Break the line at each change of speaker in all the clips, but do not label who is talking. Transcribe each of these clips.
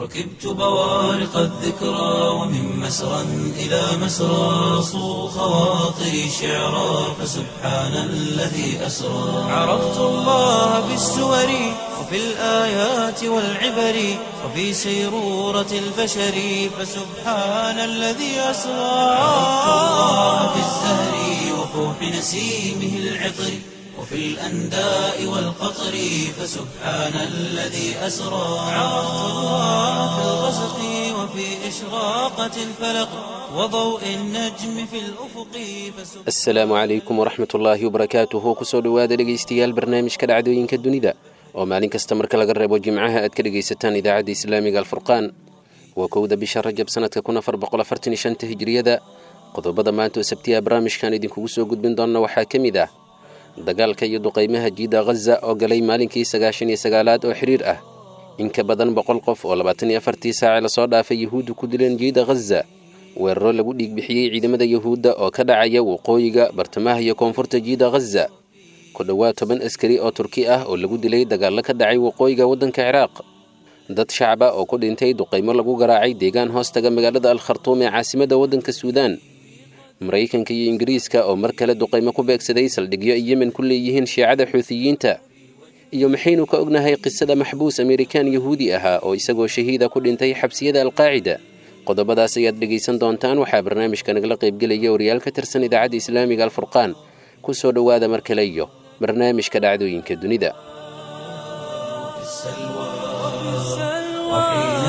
ركبت بوارق الذكرى ومن مسرى إلى مسرى صو خواطري شعرا فسبحان الذي أسرى عرفت الله بالسور وفي الآيات والعبر وفي سيرورة البشر فسبحان الذي أسرى عرفت الله بالزهر وفوح نسيمه العطر وفي الأنداء والقطر فسبحان الذي أسرى عرفت الله في الغسق وفي إشراقة الفلق وضوء النجم في الأفق فسبحان
asalaamu calaykum waraxmat ullaahi wabarakaatuhu kusoo dhowaada dhegaystayaal barnaamijka dhacdooyinka dunida oo maalin kasta marka laga reebo jimcaha aad ka dhegaysataan idaacadda islaamiga alfurqaan waa kowda bisha rajab sanadka kun afar boqol afartan iyo shanta hijriyada qodobada maanta oo sabtiya barnaamijkan idinkugu soo gudbin doonna waxaa ka mid ah dagaalka iyo duqaymaha jiida ghaza oo galay maalinkii sagaashan iyo sagaalaad oo xidhiir ah in ka badan boqol qof oo labaatan iyo afartii saace lasoo dhaafay yuhuuddu ku dileen jiida ghaza weeraro lagu dhiigbixiyey ciidamada yuhuudda oo ka dhacaya waqooyiga bartamaha iyo koonfurta jiida ghaza ku dhowaad toban askari oo turki ah oo lagu dilay dagaallo ka dhacay waqooyiga waddanka ciraaq dad shacab ah oo ku dhintay duqaymo lagu garaacay deegaan hoostaga magaalada al khartuum ee caasimadda waddanka suudaan maraykanka iyo ingiriiska oo mar kale duqaymo ku beegsaday saldhigyo ay yemen ku leeyihiin shiicada xuutiyiinta iyo maxaynu ka ognahay qisada maxbuus amerikaan yahuudi ahaa oo isagoo shahiida ku dhintay xabsiyada alqaacida qodobadaas ayaad dhegaysan doontaan waxaa barnaamijka nagala qaybgelaya wariyaal ka tirsan idaacadda islaamiga alfurqaan ku soo dhowaada mar kale iyo barnaamijka dhacdooyinka dunida
في السلوى وحين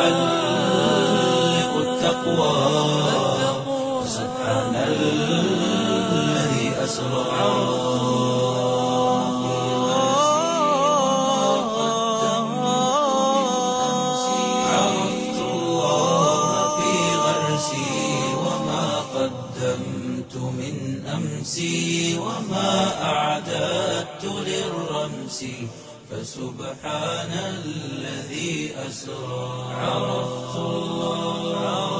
تحلق التقوى فسبحان الذي أسرى عرفت الله في غرسي وما قدمت من أمسي وما أعددت للرمس فسبحان الذي أسرى عرفت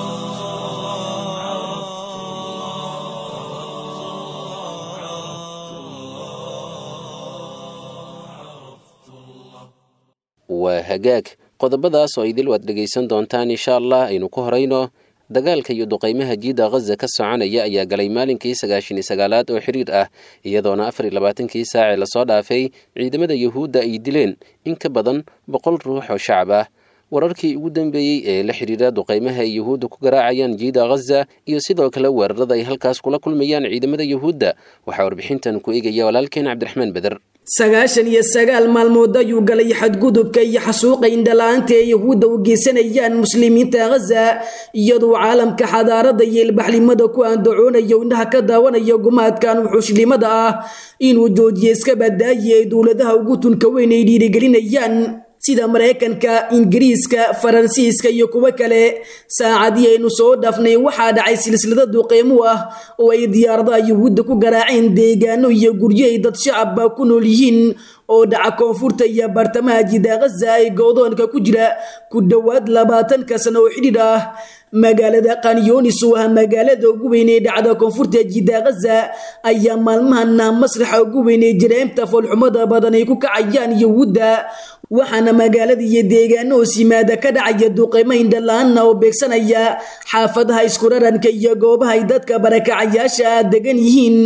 waa hagaag qodobadaas oo idil waad dhegaysan doontaan insha allah aynu ku horayno dagaalka iyo duqaymaha jiida ghaza ka soconaya ayaa galay maalinkii sagaashan iyo sagaalaad oo xidhiir ah iyadoona afar iyo labaatankii saace lasoo dhaafay ciidamada yuhuudda ay dileen in ka badan boqol ruux oo shacab ah wararkii ugu dambeeyey ee la xidhiira duqaymaha ay yuhuudda ku garaacayaan jiida ghaza iyo sidoo kale weerarada ay halkaas kula kulmayaan ciidamada yuhuudda waxaa warbixintan ku eegaya walaalkeen cabdiraxmaan beder
sagaashan iyo sagaal maalmood ayuu galay xadgudubka iyo xasuuqa indhala-aanta ee yahuudda u geysanayaan muslimiinta ghaza iyadoo caalamka xadaarada iyo ilbaxnimada ku andacoonayo indhaha ka daawanaya gumaadkan wuxuushlimada ah inuu joojiyo iska badaayi ay dowladaha ugu tunka weyn ay dhiirigelinayaan sida maraykanka ingiriiska faransiiska iyo kuwo kale saacadii aynu soo dhaafnay waxaa dhacay silsilada duqeymo ah oo ay diyaaradaha yuhuudda ku garaaceen deegaano iyo guryo ay dad shacabba ku nool yihiin oo dhaca koonfurta iyo bartamaha jida ghaza ay goodoonka ku jira ku dhowaad labaatanka sano oo xidhiidh ah magaalada kanyonis oo ah magaalada ugu weyn ee dhacda koonfurta jida ghaza ayaa maalmahana masraxa ugu weyn ee jaraa'imta foolxumada badan ay ku kacayaan yuhuudda waxaana magaalada iyo deegaano hoos yimaada ka dhacaya duqeymo indhala-aana oo beegsanaya xaafadaha iskuraranka iyo goobaha ay dadka barakacayaasha degan yihiin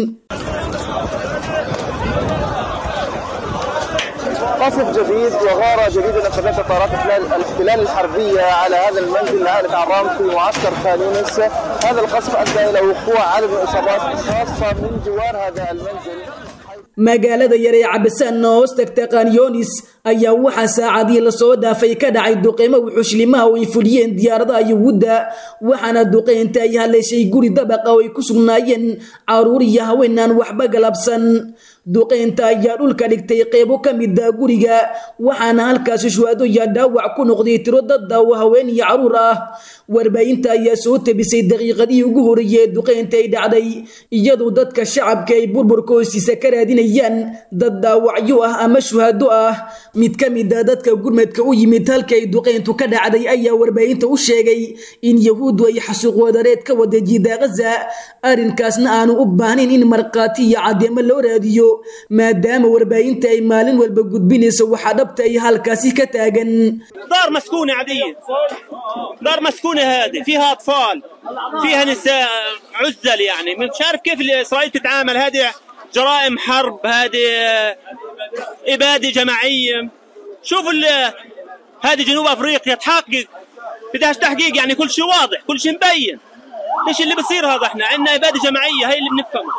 قصف جديد وغارة جديدة نفذتها طائرات الاحتلال الحربية على هذا المنزل لعائلة عرام في معسكر خان يونس هذا القصف أدى إلى وقوع عدد من الإصابات خاصة من جوار هذا المنزل
magaalada yar ee cabasaan oo hoos tagta kanyonis ayaa waxaa saacadii lasoo dhaafay ka dhacay duqeymo wuxuushlimaha oo ay fuliyeen diyaaradaha yuhuudda waxaana duqeynta ay haleeshay guri dabaqa oo ay ku sugnaayeen caruur iyo haween aan waxba galabsan duqeynta ayaa dhulka dhigtay qeybo ka mida guriga waxaana halkaasi shuhaado iyo dhaawac ku noqday tiro dada oo haween iyo caruur ah warbaahinta ayaa soo tabisay daqiiqadihii ugu horeeyey ee duqeynta ay dhacday iyadoo dadka shacabka ay burburka hoostiisa ka raadinayaan dad dhaawacyo ah ama shuhaado ah mid ka mid a dadka gurmadka u yimid halka ay duqeyntu ka dhacday ayaa warbaahinta u sheegay in yahuuddu ay xasuuq wadareed ka wada jiida ghaza arrinkaasna aanu u baahnayn in markhaati iyo caddeemo loo raadiyo maadaama warbaahinta ay maalin walba gudbinayso waxaa dhabta ay halkaasi ka taagan
دار مسكونة عادية دار مسكونة هذه فيها أطفال فيها نساء عزل يعني مش عارف كيف إسرائيل تتعامل هذه جرائم حرب هذه إبادة جماعية شوفوا ال- هذه جنوب أفريقيا تحقق بدهاش تحقيق يعني كل شيء واضح كل شيء مبين ايش اللي بصير هذا احنا عندنا إبادة جماعية هاي اللي بنفهمه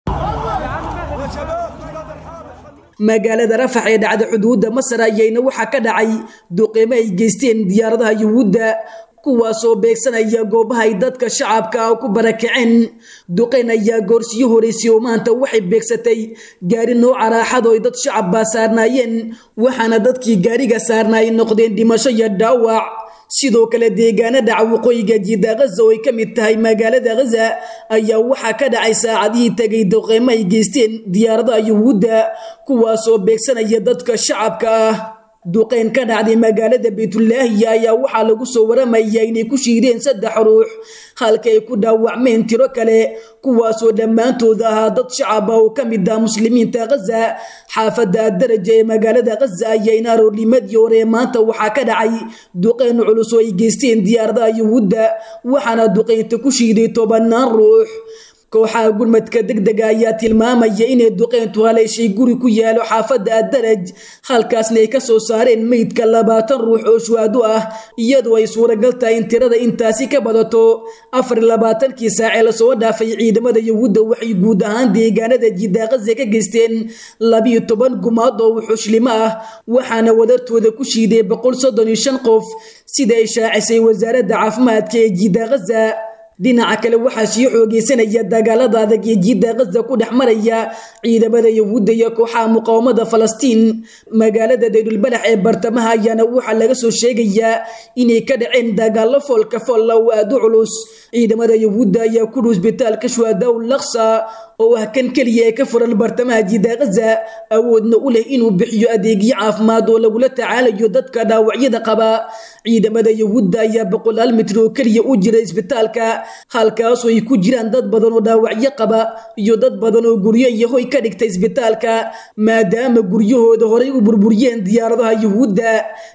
magaalada rafax ee dhacda xuduudda masar ayayna waxaa ka dhacay duqeymo ay geysteen diyaaradaha yuhuudda kuwaasoo beegsanaya goobaha ay dadka shacabka ah ku barakaceen duqeyn ayaa goorsiyo horeysay oo maanta waxay beegsatay gaari nooca raaxado ay dad shacab baa saarnaayeen waxaana dadkii gaariga saarnaay noqdeen dhimasho iyo dhaawac sidoo kale deegaana dhaca waqooyiga jiida ghaza oo ay ka mid tahay magaalada ghaza ayaa waxaa ka dhacay saacadihii tegay duqeymo ay geysteen diyaaradaha yuhuudda kuwaasoo beegsanaya dadka shacabka ah duqeyn ka dhacday magaalada baytulaahiya ayaa waxaa lagu soo waramaya inay ku shiireen saddex ruux halka ay ku dhaawacmeen tiro kale kuwaasoo dhammaantooda ahaa dad shacab ah oo ka mid ah muslimiinta ghaza xaafadda daraja ee magaalada ghaza ayayna aroornimadii hore maanta waxaa ka dhacay duqeyn culus oo ay geysteen diyaaradaha yuhuudda waxaana duqeynta ku shiiday tobanaan ruux kooxaha gurmadka degdega ayaa tilmaamaya inay duqeyntu haleeshay guri ku yaalo xaafadda addaraj halkaasna ay ka soo saareen meydka labaatan ruux oo shuhaado ah iyadoo ay suuragal tahay in tirada intaasi ka badato afar iyo labaatankii saacee lasoo dhaafay ciidamada yuhuudda waxay guud ahaan deegaanada jidaaqaze ka geysteen labiyo toban gumaad oo wuxuushlimo ah waxaana wadartooda ku shiiday boqol soddon iyo shan qof sida ay shaacisay wasaaradda caafimaadka ee jidaaqaza dhinaca kale waxaa sii xoogeysanaya dagaalada adag ee jiidda ghaza ku dhex maraya ciidamada yuhuudda iyo kooxaha muqaawamada falastiin magaalada daydulbalax ee bartamaha ayaana waxaa laga soo sheegayaa inay ka dhaceen dagaallo foolka foolla oo aada u culus ciidamada yuhuudda ayaa ku dhow isbitaalka shuhadaw laksa oo ah kan keliya ee ka furan bartamaha jiidda ghaza awoodna u leh inuu bixiyo adeegyo caafimaad oo lagula tacaalayo dadka dhaawacyada qaba ciidamada yuhuudda ayaa boqolaal mitir oo keliya u jira isbitaalka halkaasoo ay ku jiraan dad badan oo dhaawacyo qaba iyo dad badan oo guryo iyo hoy ka dhigta isbitaalka maadaama guryahooda horay u burburiyeen diyaaradaha yuhuudda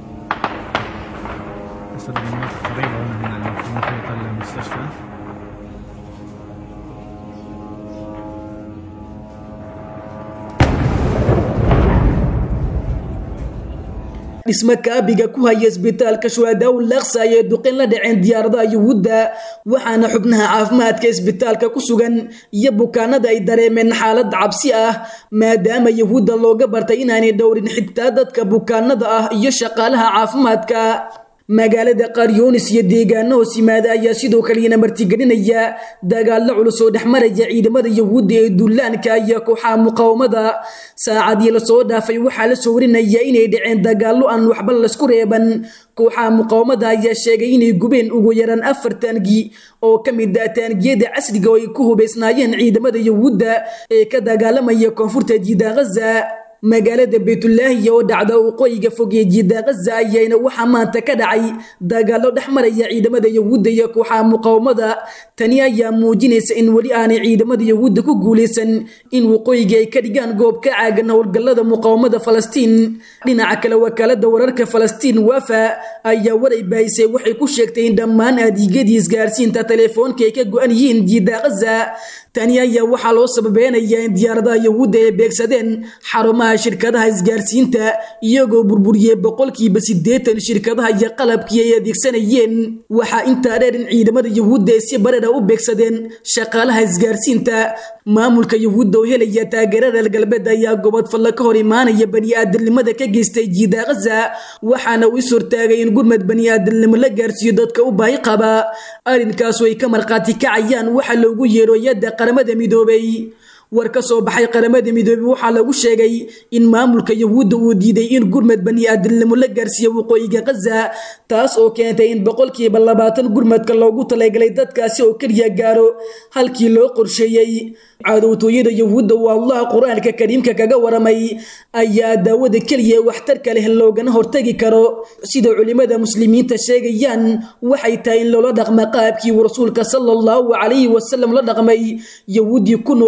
أسد المناطق قريبة هنا من في محيط المستشفى
dhismo kaabiga ku haya isbitaalka shuhadaw laksa ayay duqin la dhaceen diyaaradaha yuhuudda waxaana xubnaha caafimaadka isbitaalka ku sugan iyo bukaanada ay dareemeen xaalad cabsi ah maadaama yuhuudda looga bartay inaanay dhowrin xitaa dadka bukaanada ah iyo shaqaalaha caafimaadka magaalada qaryoonis iyo deegaano hoos yimaada ayaa sidoo kalena martigelinaya dagaallo culus oo dhexmaraya ciidamada yuhuudda ee dullaanka iyo kooxaha muqaawamada saacadii lasoo dhaafay waxaa la soo warinaya inay dhaceen dagaallo aan waxba laysku reeban kooxaha muqaawamada ayaa sheegay inay gubeen ugu yaraan afar taangi oo ka mid ah taangiyada casriga oo ay ku hubaysnaayeen ciidamada yuhuudda ee ka dagaalamaya koonfurta jiida ghaza magaalada baytulaahiya oo dhacda waqooyiga fog ee jiida ghaza ayayna waxaa maanta ka dhacay dagaallo dhex maraya ciidamada yuhuudda iyo kooxaha muqaawamada tani ayaa muujinaysa in weli aanay ciidamada yuhuudda ku guulaysan in waqooyiga ay ka dhigaan goob ka caagan howlgallada muqaawamada falastiin dhinaca kale wakaalada wararka falastiin wafa ayaa waray baahisay waxay ku sheegtay in dhammaan adeegyadii isgaarsiinta teleefoonka ay ka go-an yihiin jiida ghaza tani ayaa waxaa loo sababeynayaa in diyaaradaha yuhuudda ay beegsadeen xarumaha shirkadaha isgaarsiinta iyagoo burburiyey boqolkiiba siddeetan shirkadaha iyo qalabkii ay adeegsanayeen waxaa intaa dheer in ciidamada yuhuudda ay si barara u beegsadeen shaqaalaha isgaarsiinta maamulka yuhuudda oo helaya taageera reer galbeed ayaa gobod falla ka hor imaanaya bani-aadamnimada ka geystay jiida ghaza waxaana uu is hortaagay in gurmad bani-aadamnimo la gaarsiiyo dadka u baahi qaba arrinkaasoo ay ka markhaati kacayaan waxa loogu yeero yadda qaramada midoobay war ka soo baxay qaramada midoobey waxaa lagu sheegay in maamulka yuhuudda uu diiday in gurmad bani-aadamnimo la gaarsiiyo waqooyiga ghaza taas oo keentay in boqolkiiba labaatan gurmadka loogu talagalay dadkaasi oo keliya gaaro halkii loo qorsheeyey cadowtooyada yuhuudda uu allah qur-aanka kariimka kaga waramay ayaa daawada keliya waxtarka leh loogana hortagi karo sida culimada muslimiinta sheegayaan waxay tahay in loola dhaqma qaabkii uu rasuulka sala allahu calayhi wasalam la dhaqmay yahuuddii ku nooleed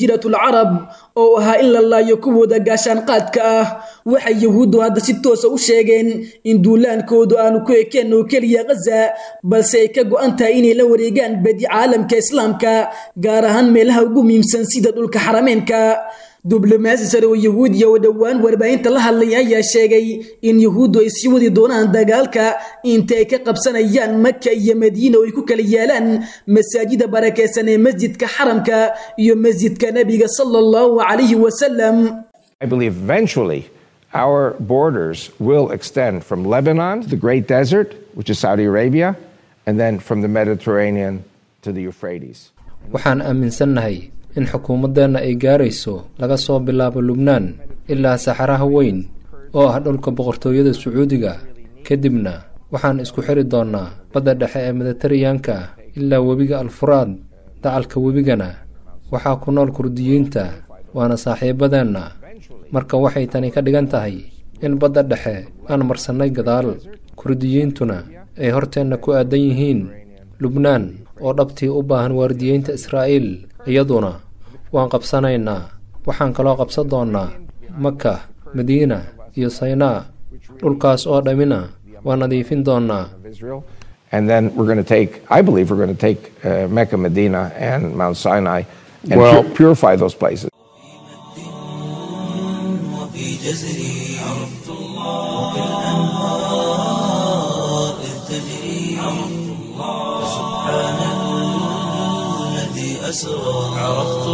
jasiiratul carab oo ahaa in la laayo kuwooda gaashaanqaadka ah waxay yahuuddu hadda si toosa u sheegeen in duulaankoodu aanu ku ekeen oo keliya khaza balse ay ka go-an tahay inay la wareegaan badi caalamka islaamka gaar ahaan meelaha ugu muhiimsan sida dhulka xarameenka diblomaasi sare oo yahuudiya oo dhowaan warbaahinta la hadlaya ayaa sheegay in yahuuddu ay sii wadi doonaan dagaalka inta ay ka qabsanayaan maka iyo madiina oo ay ku kala yaalaan masaajida barakeysan ee masjidka xaramka iyo masjidka nebiga sala allahu calayhi wasalam
I believe eventually our borders will extend from Lebanon to the Great Desert, which is Saudi Arabia, and then from the Mediterranean to the Euphrates.
waxaan aaminsannahay in xukuumaddeenna ay gaarayso laga soo bilaabo lubnaan ilaa saxaraha weyn oo ah dhulka boqortooyada sacuudiga kadibna waxaan isku xiri doonnaa badda dhexe ee mediteraneanka ilaa webiga alfuraad dacalka webigana waxaa ku nool kurdiyiinta waana saaxiibadeenna marka waxay tani ka dhigan tahay in badda dhexe aan marsannay gadaal kurdiyiintuna ay horteenna ku aadan yihiin lubnaan oo dhabtii u baahan waardiyeynta israa'iil iyaduna waan qabsanaynaa waxaan kaloo qabsan doonnaa maka madiina iyo saynaa dhulkaas oo dhammina waan nadiifin doonnaa
of Israel. And then we're going to take, I believe we're going to take uh, Mecca, Medina, and Mount Sinai and
Well-
pu- purify those places.
وفي جزري عرفت الله وكالأنهار إذ تجري عرفت الله سبحان الذي أسرى عرفت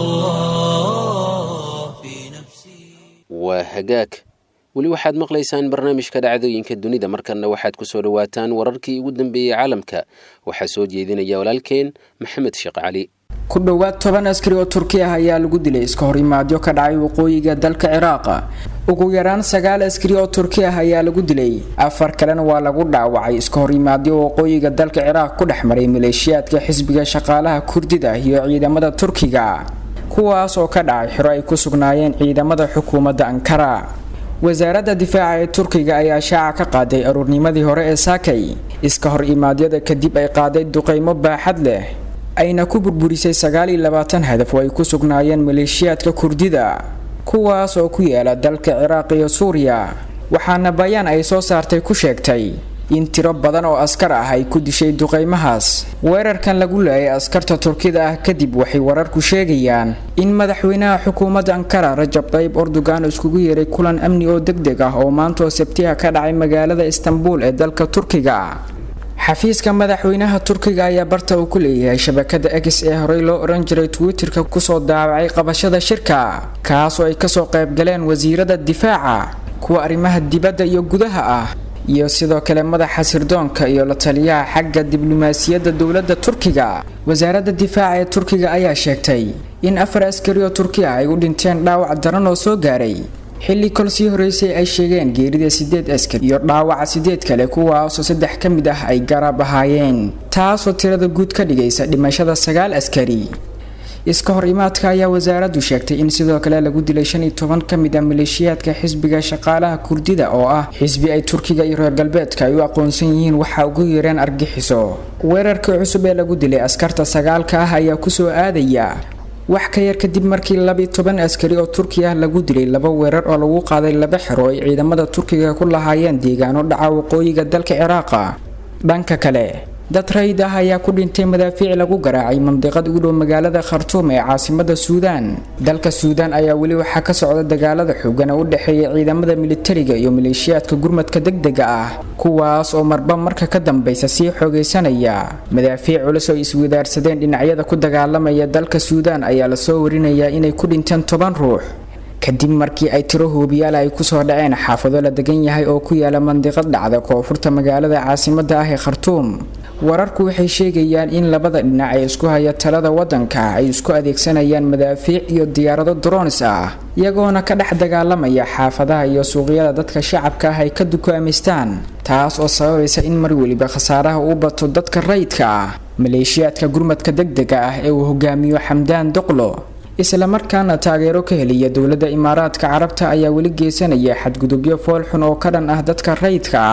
الله في نفسي
waa hagaag weli waxaad maqlaysaan barnaamijka dhacdooyinka dunida markanna waxaad ku soo dhowaataan wararkii ugu dambeeyey caalamka waxaa soo jeedinaya walaalkeen maxamed sheekh cali
ku dhowaad toban askari oo turki ah ayaa lagu dilay iska horimaadyo ka dhacay waqooyiga dalka ciraaq ugu yaraan sagaal askari oo turki ah ayaa lagu dilay afar kalena waa lagu dhaawacay iska horimaadyo waqooyiga dalka ciraaq ku dhex maray maleeshiyaadka xisbiga shaqaalaha kurdida iyo ciidamada turkiga kuwaas oo ka dhacay xiro ay ku sugnaayeen ciidamada xukuumadda ankara wasaaradda difaaca ee turkiga ayaa shaaca ka qaaday aruurnimadii hore ee saakay iska hor imaadyada kadib ay qaaday duqeymo baaxad leh ayna ku burburisay sagaal iyo labaatan hadaf oo ay ku sugnaayeen maleeshiyaadka kurdida kuwaas oo ku yaala dalka ciraaq iyo suuriya waxaana bayaan ay soo saartay ku sheegtay in tiro badan oo askar ah ay ku dishay duqeymahaas weerarkan lagu leeyay askarta turkida ah kadib waxay wararku sheegayaan in madaxweynaha xukuumadda ankara rajab tayyib erdogan iskugu yeeray kulan amni oo deg deg ah oo maanta oo sabtiha ka dhacay magaalada istanbul ee dalka turkiga xafiiska madaxweynaha turkiga ayaa barta uu ku leeyahay shabakada x ee horey loo oran jiray twitterka kusoo daawacay qabashada shirka kaas oo ay kasoo qaybgaleen wasiirada difaaca kuwa arrimaha dibadda iyo gudaha ah iyo sidoo kale madaxa sirdoonka iyo la taliyaha xagga diblomaasiyadda dowladda turkiga wasaaradda difaaca ee turkiga ayaa sheegtay in afar askari oo turki ah ay u dhinteen dhaawac daran oo soo gaaray xilli kol sii horeysay ay sheegeen geerida sideed askari iyo dhaawaca sideed kale kuwaasoo saddex ka mid ah ay garab ahaayeen taasoo tirada guud ka dhigaysa dhimashada sagaal askari iska hor imaadka ayaa wasaaraddu sheegtay in sidoo kale lagu dilay shan iyo toban ka mid a maleeshiyaadka xisbiga shaqaalaha kurdida oo ah xisbi ay turkiga iyo reer galbeedka ay u aqoonsan yihiin waxa ugu yeereen argixiso weerarkii cusub ee lagu dilay askarta sagaalka ah ayaa kusoo aadaya wax ka yar kadib markii labi toban askari oo turki ah lagu dilay laba weerar oo lagu qaaday laba xero ay ciidamada turkiga ku lahaayeen deegaano dhaca waqooyiga dalka ciraaqa dhanka kale dad rayid ah ayaa ku dhintay madaafiic lagu garaacay mandiqad u dhow magaalada khartuum ee caasimada suudaan dalka suudaan ayaa weli waxaa ka socda dagaalada xoogan oo u dhexeeya ciidamada militariga iyo maleeshiyaadka gurmadka degdega ah kuwaas oo marba marka ka dambeysa sii xoogaysanaya madaafiic culus oo iswadaarsadeen dhinacyada ku dagaalamaya dalka suudaan ayaa lasoo warinayaa inay ku dhinteen toban ruux kadib markii ay tiro hoobiyaal ay kusoo dhaceen xaafado la degan yahay oo ku yaala mandiqad dhacda koonfurta magaalada caasimada ah ee khartuum wararku waxay sheegayaan in labada dhinac ee isku haya talada wadanka ay isku adeegsanayaan madaafiic iyo diyaarado dronis ah iyagoona ka dhex dagaalamaya xaafadaha iyo suuqyada dadka shacabka ah ay ka dukaamistaan taas oo sababaysa in mar weliba khasaaraha uu bato dadka rayidka ah maleeshiyaadka gurmadka degdega ah ee uu hogaamiyo xamdaan doqlo islamarkaana taageero ka heliya dowladda imaaraadka carabta ayaa weli geysanaya xadgudubyo foolxun oo ka dhan ah dadka rayidka ah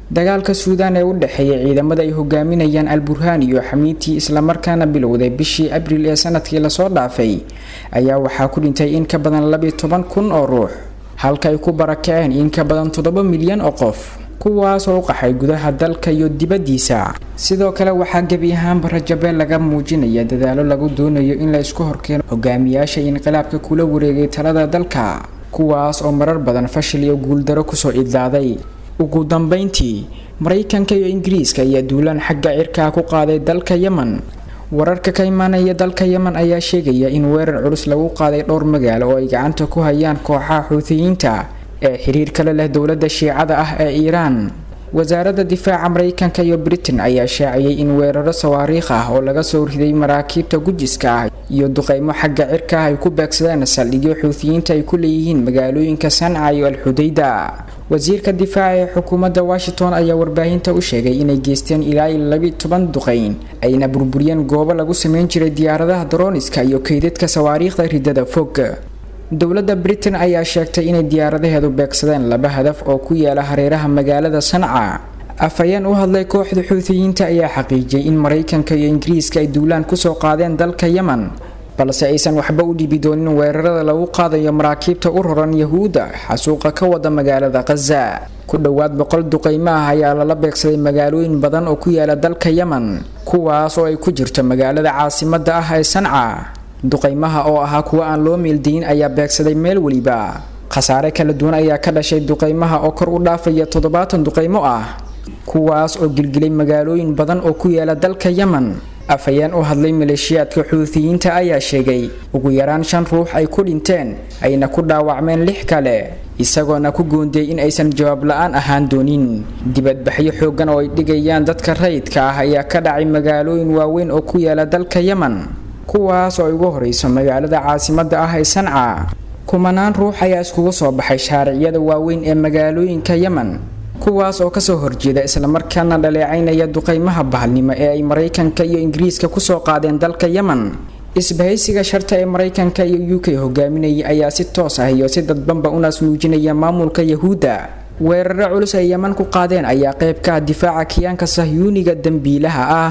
dagaalka suudaan ee u dhexeeya ciidamada ay hogaaminayaan al burhaan iyo xamiitii islamarkaana bilowday bishii abriil ee sanadkii lasoo dhaafay ayaa waxaa ku dhintay in ka badan labiyo toban kun oo ruux halka ay ku barakaceen in ka badan toddoba milyan oo qof kuwaas oo u qaxay gudaha dalka iyo dibaddiisa sidoo kale waxaa gebi ahaanba rajabeel laga muujinaya dadaalo lagu doonayo in la isku horkeeno hogaamiyaasha inqilaabka kula wareegay talada dalka kuwaas oo marar badan fashil iyo guuldaro kusoo idlaaday ugu dambeyntii maraykanka iyo ingiriiska ayaa duulaan xagga cirkaa ku qaaday dalka yemen wararka ka imaanaya dalka yemen ayaa sheegaya in weerar culus lagu qaaday dhowr magaalo oo ay gacanta ku hayaan kooxaha xuutiyiinta ee xiriir kale leh dowladda shiicada ah ee iiraan wasaaradda difaaca maraykanka iyo britain ayaa shaaciyey in weeraro sawaariikh ah oo laga soo riday maraakiibta gujiska ah iyo duqeymo xagga cirka ah ay ku beegsadeen saldhigyo xuutiyiinta ay ku leeyihiin magaalooyinka sanca iyo alxudayda wasiirka difaaca ee xukuumadda washington ayaa warbaahinta u sheegay inay geysteen ilaa iyo labi toban duqeyn ayna burburiyeen goobo lagu sameyn jiray diyaaradaha daroniska iyo kaydadka sawaariikhda ridada fog dowladda britain ayaa sheegtay inay diyaaradaheedu beegsadeen laba hadaf oo ku yaala hareeraha magaalada sanca afhayeen u hadlay kooxda xuutiyiinta ayaa xaqiijiyay in maraykanka iyo ingiriiska ay duulaan kusoo qaadeen dalka yemen balse aysan waxba u dhibi doonin weerarada lagu qaadayo maraakiibta u raran yahuudda xasuuqa ka wada magaalada khaza ku dhowaad boqol duqeymo ah ayaa lala beegsaday magaalooyin badan oo ku yaala dalka yemen kuwaas oo ay ku jirto magaalada caasimadda ah ee sanca duqeymaha oo ahaa kuwo aan loo meeldayin ayaa beegsaday meel weliba khasaare kala duwan ayaa ka dhashay duqeymaha oo kor u dhaafaya toddobaatan duqeymo ah kuwaas oo gilgilay magaalooyin badan oo ku yaala dalka yemen afhayeen u hadlay maleeshiyaadka xuutiyiinta ayaa sheegay ugu yaraan shan ruux ay ku dhinteen ayna ku dhaawacmeen lix kale isagoona ku goondiyey in aysan jawaab la-aan ahaan doonin dibadbaxyo xoogan oo ay dhigayaan dadka rayidka ah ayaa ka dhacay magaalooyin waaweyn oo ku yaala dalka yemen kuwaas oo ay ugu horeyso magaalada caasimadda ah ee sanca kumanaan ruux ayaa iskugu soo baxay shaariciyada waaweyn ee magaalooyinka yemen kuwaas oo kasoo horjeeda islamarkaana dhaleecaynaya duqeymaha bahalnimo ee ay maraykanka iyo ingiriiska kusoo qaadeen dalka yemen isbahaysiga sharta ee maraykanka iyo u k hogaaminayay ayaa si toos ah iyo si dadbanba unaas muujinaya maamulka yahuudda weeraro culus ay yeman ku qaadeen ayaa qayb ka ah difaaca kiyaanka sahyuuniga dembiilaha ah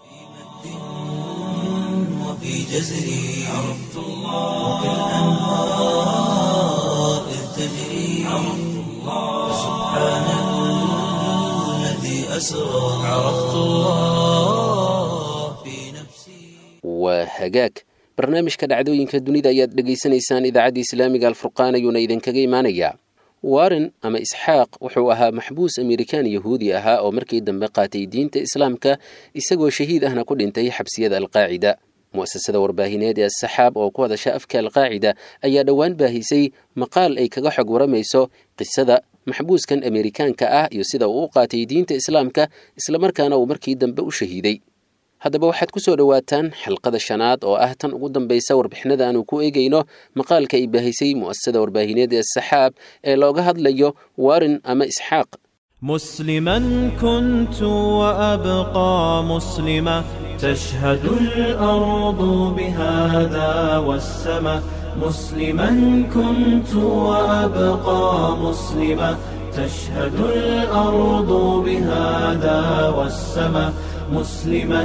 وفي جزري عرفت الله وكالأنهار إذ تجري عرفت الله سبحان الذي أسرى عرفت الله في نفسي
waa hagaag barnaamijka dhacdooyinka dunida ayaad dhegaysanaysaan idaacadda islaamiga alfurqaan ayuuna idinkaga imaanayaa warren ama isxaaq wuxuu ahaa maxbuus amerikaan yahuudi ahaa oo markii dambe qaatay diinta islaamka isagoo shahiid ahna ku dhintay xabsiyada alqaacida mu'asasada warbaahineed ee asaxaab oo ku hadasha afka alqaacida ayaa dhowaan baahisay maqaal ay kaga xog waramayso qisada maxbuuskan amerikaanka ah iyo sida uu u qaatay diinta islaamka islamarkaana uu markii dambe u shahiiday haddaba waxaad ku soo dhowaataan xalqada shanaad oo ah tan ugu dambaysa warbixinada aanu ku eegayno maqaalka ay baahisay mu'asasada warbaahineed ee asaxaab ee looga hadlayo warin ama isxaaq
مسلما كنت وأبقى مسلما تشهد الأرض بهذا والسماء مسلما كنت وأبقى مسلما تشهد الأرض بهذا والسماء مسلما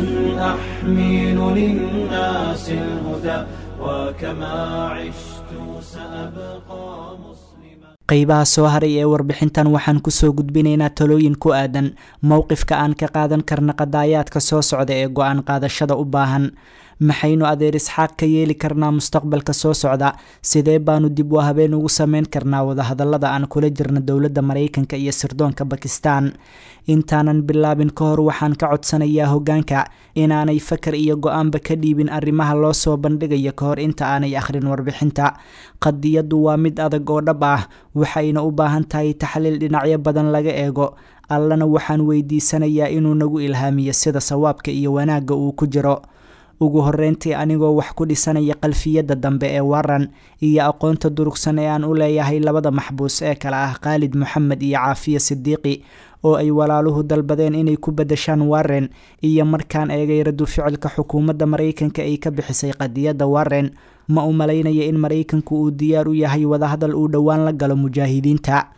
أحمل للناس الهدى وكما عشت سأبقى مسلما
qaybaha soo haray ee warbixintan waxaan kusoo gudbinaynaa talooyin ku aadan mowqifka aan ka qaadan karna qadaayaadka soo socda ee go-aan qaadashada u baahan maxaynu adeer isxaaq ka yeeli karnaa mustaqbalka soo socda sidee baanu dib u habeen ugu sameyn karnaa wadahadalada aan kula jirna dowladda maraykanka iyo sirdoonka bakistan intaanan bilaabin ka hor waxaan ka codsanayaa hogaanka inaanay fakar iyo go-aanba ka dhiibin arrimaha loo soo bandhigayo ka hor inta aanay akhrin warbixinta qadiyaddu waa mid adag oo dhab ah waxayna u baahan tahay taxliil dhinacyo badan laga eego allana waxaan weydiisanayaa inuu nagu ilhaamiyo sida sawaabka iyo wanaagga uu ku jiro ugu horeyntii anigoo wax ku dhisanaya qalfiyadda dambe ee waran iyo aqoonta durugsan ee aan u leeyahay labada maxbuus ee kale ah khaalid moxamed iyo caafiya sidiiqi oo ay walaaluhu dalbadeen inay ku badashaan warren iyo markaan eegay radu ficilka xukuumadda maraykanka ay ka bixisay qadiyadda warren ma u malaynaya in maraykanku uu diyaar u yahay wadahadal uu dhowaan la galo mujaahidiinta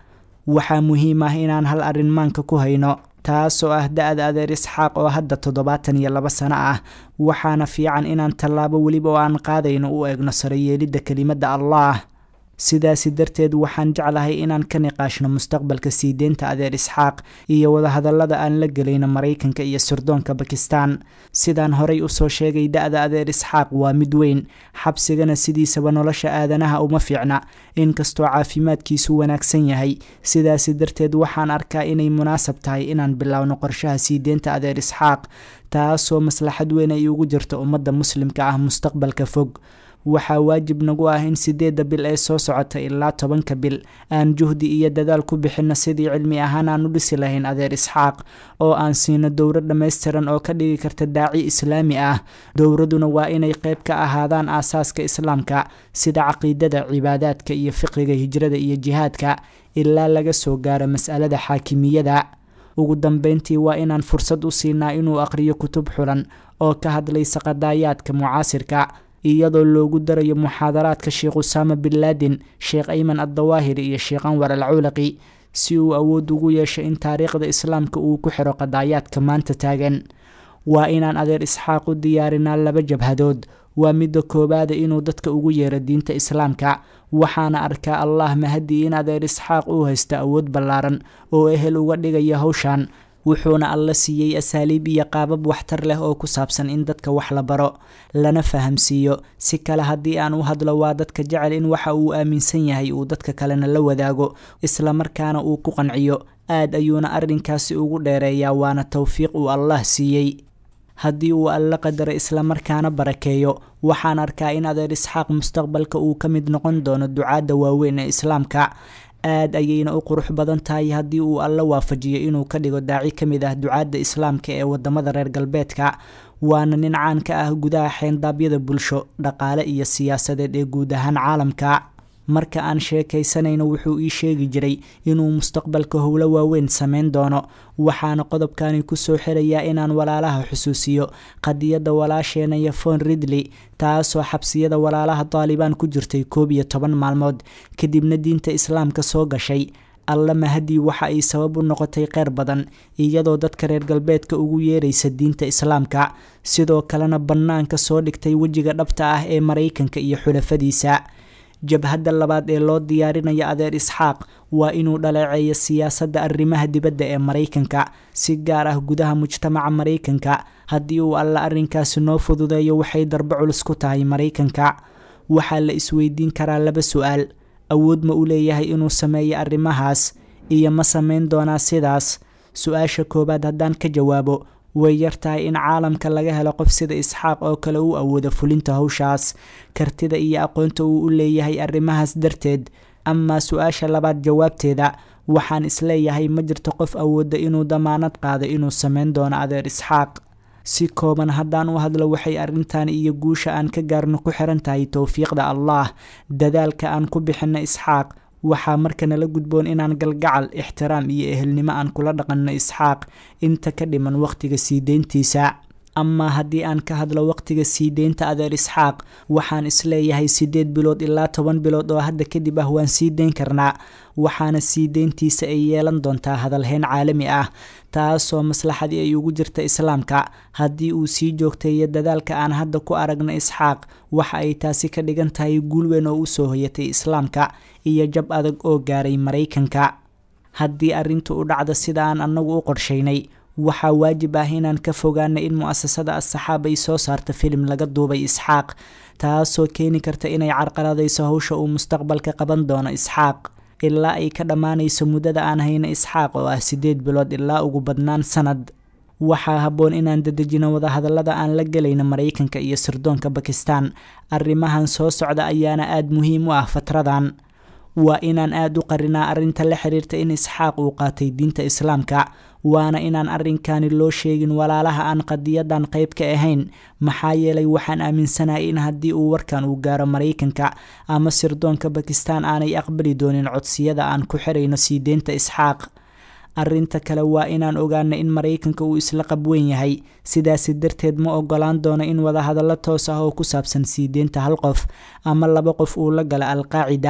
waxaa muhiim ah inaan hal arrin maanka ku hayno taasoo ah da-da adeer isxaaq oo hadda toddobaatan iyo laba sano ah waxaana fiican inaan tallaabo weliba oo aan qaadayno u eegno saroyeelidda kelimadda allah sidaasi darteed waxaan jeclahay inaan ka niqaashno mustaqbalka sii deynta adeer isxaaq iyo wadahadallada aan la gelayno maraykanka iyo sirdoonka bakistan sidaan horay usoo sheegay da-da adeer isxaaq waa mid weyn xabsigana sidiisaba nolosha aadanaha uma fiicna inkastoo caafimaadkiisu wanaagsan yahay sidaasi darteed waxaan arkaa inay munaasab tahay inaan bilowno qorshaha sii deynta adeer isxaaq taasoo maslaxad weyn ay ugu jirto ummadda muslimka ah mustaqbalka fog waxaa waajib nagu ah in sideedda bil ee soo socota ilaa tobanka bil aan juhdi iyo dadaal ku bixinno sidii cilmi ahaan aan u dhisi lahayn adeer isxaaq oo aan siino dowro dhammaystiran oo ka dhigi karta daaci islaami ah dowraduna waa inay qayb ka ahaadaan aasaaska islaamka sida caqiidada cibaadaadka iyo fiqiga hijrada iyo jihaadka ilaa laga soo gaaro mas'alada xaakimiyada ugu dambeyntii waa inaan fursad u siinaa inuu aqriyo kutub xulan oo ka hadlaysa qadaayaadka mucaasirka iyadoo loogu darayo muxaadaraadka sheekh usaama bin laadin sheekh ayman addawaahiri iyo sheekh anwar al cawlaqi si uu awood ugu yeesho in taariikhda islaamka uu ku xiro qadaayaadka maanta taagan waa inaan adeer isxaaq u diyaarinaa laba jabhadood waa midda koowaada inuu dadka ugu yeero diinta islaamka waxaana arkaa allah mahadii in adeer isxaaq uu haysto awood ballaaran oo ehel uga dhigaya howshan wuxuuna alla siiyey asaaliib iyo qaabab waxtar leh oo ku saabsan in dadka wax la baro lana fahamsiiyo si kale haddii aan u hadlo waa dadka jecel in waxa uu aaminsan yahay uu dadka kalena la wadaago islamarkaana uu ku qanciyo aad ayuuna arrinkaasi ugu dheereeyaa waana towfiiq uu allah siiyey haddii uu alla qadaro islamarkaana barakeeyo waxaan arkaa in adeer isxaaq mustaqbalka uu ka mid noqon doono ducaadda waaweyn ee islaamka aad ayayna u qurux badan tahay haddii uu alla waafajiyo inuu ka dhigo daaci ka mid ah ducaadda islaamka ee wadamada reer galbeedka waana nin caan ka ah gudaha xeendaabyada bulsho dhaqaale iyo siyaasadeed ee guud ahaan caalamka marka aan sheekaysanayno wuxuu ii sheegi jiray inuu mustaqbalka howlo waaweyn sameyn doono waxaana qodobkani kusoo xirayaa inaan walaalaha xusuusiyo qadiyadda walaasheena yofon ridley taasoo xabsiyada walaalaha taalibaan ku jirtay koob iyo toban maalmood kadibna diinta islaamka soo gashay alla mahadii waxa ay sabab u noqotay kheyr badan iyadoo dadka reer galbeedka ugu yeeraysa diinta islaamka sidoo kalena bannaanka soo dhigtay wejiga dhabta ah ee maraykanka iyo xulafadiisa jabhadda labaad ee loo diyaarinaya adeer isxaaq waa inuu dhaleeceeyo siyaasadda arrimaha dibadda ee maraykanka si gaar ah gudaha mujtamaca maraykanka haddii uu alla arrinkaasi noo fududeeyo waxay darbo culus ku tahay maraykanka waxaa la isweydiin karaa laba su-aal awood ma u leeyahay inuu sameeyo arrimahaas iyo ma sameyn doonaa sidaas su-aasha koowaad haddaan ka jawaabo way yartahay in caalamka laga helo qof sida isxaaq oo kale u awooda fulinta howshaas kartida iyo aqoonta uu u leeyahay arrimahaas darteed amaa su-aasha labaad jawaabteeda waxaan isleeyahay ma jirto qof awooda inuu damaanad qaado inuu sameyn doono adeer isxaaq si kooban haddaan u hadlo waxay arrintan iyo guusha aan ka gaarno ku xiran tahay towfiiqda allah dadaalka aan ku bixinno isxaaq waxaa marka nala gudboon inaan galgacal ixtiraam iyo ehelnimo aan kula dhaqanno isxaaq inta ka dhiman wakhtiga sii deyntiisa amaa haddii aan ka hadlo wakhtiga sii deynta adeer isxaaq waxaan isleeyahay siddeed bilood ilaa toban bilood oo hadda kadib ah waan sii deyn karnaa waxaana sii deyntiisa ay yeelan doontaa hadalhayn caalami ah taasoo maslaxadii ay ugu jirta islaamka haddii uu sii joogteeyo dadaalka aan hadda ku aragna isxaaq waxa ay taasi ka dhigan tahay guul weyn oo usoo hoyatay islaamka iyo jab adag oo gaaray maraykanka haddii arrintu u dhacdo sida aan annagu u qorshaynay waxaa waajib ah inaan ka fogaana in mu-asasada asxaab ay soo saarto filim laga duubay isxaaq taasoo keeni karta inay carqaladayso howsha uu mustaqbalka qaban doono isxaaq ilaa ay ka dhammaanayso muddada aan hayno isxaaq oo ah siddeed bilood ilaa ugu badnaan sanad waxaa habboon inaan dadejino wadahadallada aan la gelayno maraykanka iyo sirdoonka bakistan arrimahan soo socda ayaana aada muhiim u ah fatradan waa inaan aada u qarinaa arrinta la xiriirta in isxaaq uu qaatay diinta islaamka waana inaan arrinkani loo sheegin walaalaha aan qadiyadan qayb ka ahayn maxaa yeelay waxaan aaminsanahay in haddii uu warkan uu gaaro maraykanka ama sirdoonka bakistan aanay aqbali doonin codsiyada aan ku xirayno sii deynta isxaaq arrinta kale waa inaan ogaano in maraykanka uu isla qabweyn yahay sidaasi darteed ma ogolaan doono in wadahadallo toos ah oo ku saabsan sii deynta hal qof ama laba qof uu la gala alqaacida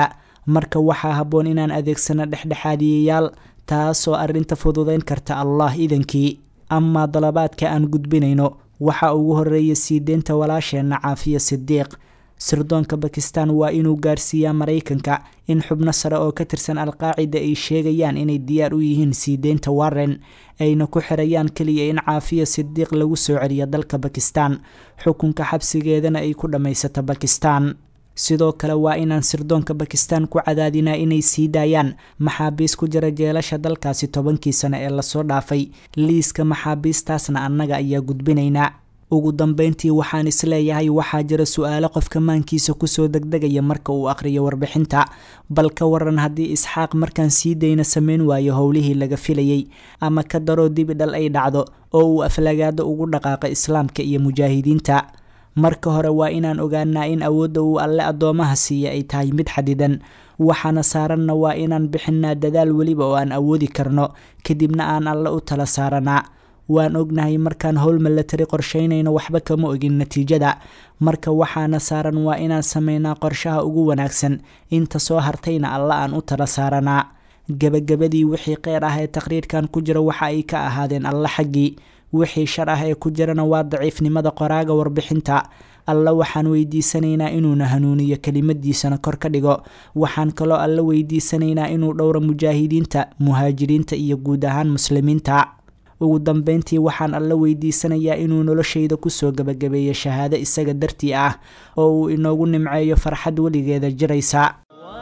marka waxaa habboon inaan adeegsano dhexdhexaadiyayaal taasoo arrinta fududayn karta allah idankii amaa dalabaadka aan gudbinayno waxaa ugu horeeya sii deynta walaasheenna caafiya sidiiq sirdoonka bakistan waa inuu gaarsiiyaa maraykanka in xubno sare oo ka tirsan alqaacida ay sheegayaan inay diyaar u yihiin sii deynta warren ayna ku xirayaan keliya in caafiya sidiiq lagu soo celiyo dalka bakistan xukunka xabsigeedana ay ku dhammaysato bakistan sidoo kale waa inaan sirdoonka bakistan ku cadaadinaa inay sii daayaan maxaabiis ku jira jeelasha dalkaasi tobankii sano ee lasoo dhaafay liiska maxaabiistaasna annaga ayaa gudbinaynaa ugu dambeyntii waxaan isleeyahay waxaa jira su-aalo qofka maankiisa kusoo degdegaya marka uu aqhriyo warbixinta bal ka waran haddii isxaaq markaan sii dayna sameyn waayo howlihii laga filayey ama ka daroo dibidhal ay dhacdo oo uu aflagaado ugu dhaqaaqo islaamka iyo mujaahidiinta marka hore waa inaan ogaanaa in awoodda uu alle addoomaha siiya ay tahay mid xadidan waxaana saaranna waa inaan bixinaa dadaal weliba oo aan awoodi karno kadibna aan alle u tala saaranaa waan ognahay markaan howl milatari qorsheynayno waxba kama ogin natiijada marka waxaana saaran waa inaan sameynaa qorshaha ugu wanaagsan inta soo hartayna alla aan u tala saaranaa gebagabadii wixii qeyr ah ee taqriirkan ku jira waxa ay ka ahaadeen alle xaggii wixii shar ah ee ku jirana waa daciifnimada qoraaga warbixinta alla waxaan weydiisanaynaa inuuna hanuuniyo kelimadiisana kor ka dhigo waxaan kaloo alla weydiisanaynaa inuu dhowro mujaahidiinta muhaajiriinta iyo guud ahaan muslimiinta ugu dambeyntii waxaan alla weydiisanayaa inuu noloshayda kusoo gebagabeeyo shahaado isaga dartii ah oo uu inoogu nimceeyo farxad weligeeda jiraysa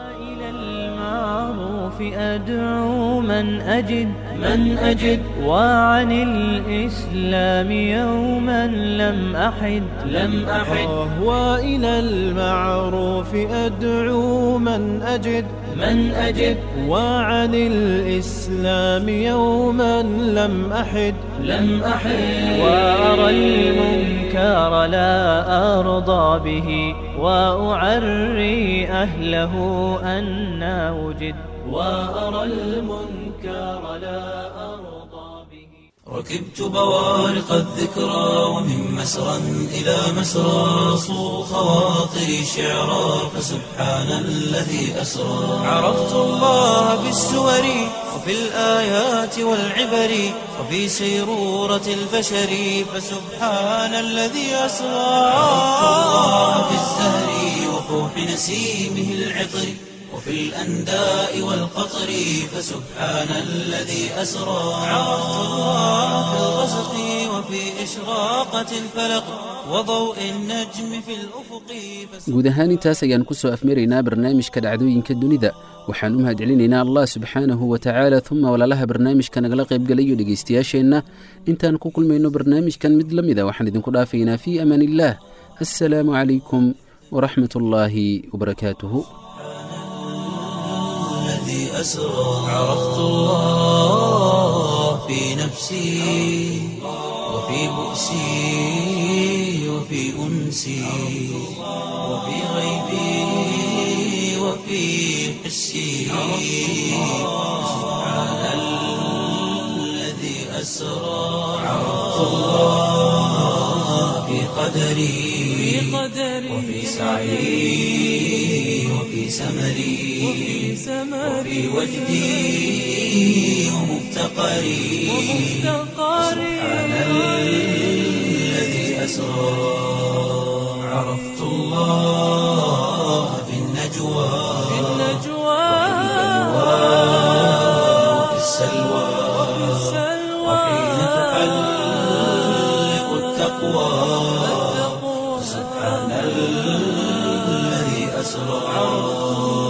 أدعو من أجد من أجد وعن الإسلام يوما لم أحد لم أحد
وإلى المعروف أدعو من أجد
من أجد
وعن الإسلام يوما لم أحد
لم أحد وأرى المنكر لا أرضى به وأعري أهله أنا وجد وأرى المنكر لا أرضى به
ركبت بوارق الذكرى ومن مسرى إلى مسرى صو خواطري شعرا فسبحان الذي أسرى عرفت الله بالسور وفي الآيات والعبر وفي سيرورة البشر فسبحان الذي أسرى عرفت الله في الزهر وفوح نسيمه العطر وفي الأنداء والقطر فسبحان الذي أسرى عرفت الله في الغسق وفي إشراقة الفلق وضوء النجم في الأفق
guud ahaan intaas ayaan ku soo afmaraynaa barnaamijka dhacdooyinka dunida waxaan u mahadcelinaynaa allah subxaanahu wa tacaala uma walaalaha barnaamijka nagala qaybgalayo dhegaystayaasheenna intaan ku kulmayno barnaamijkan mid la mida waxaan idinku dhaafaynaa fii amaan illaah assalaamu calaykum waraxmat ullaahi wabarakaatuhu
الذي أسرى عرفت الله في نفسي وفي بؤسي وفي أنسي وفي غيبي وفي حسي سبحان الذي أسرى عرفت الله في قدري وفي سعي وفي سمري وفي وجدي ومفتقري سبحان الذي أسرى عرفت الله في النجوى وفي السلوى وحين تحلق التقوى سبحان الذي أسرى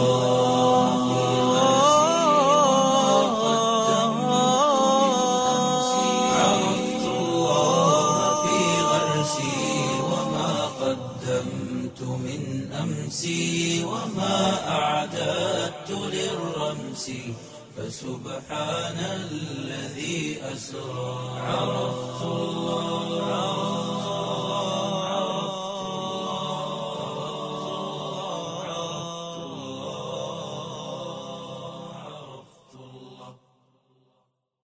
عرفت الله في غرسي وما قدمت من أمسي وما أعددت للرمس فسبحان الذي أسرى عرفت الله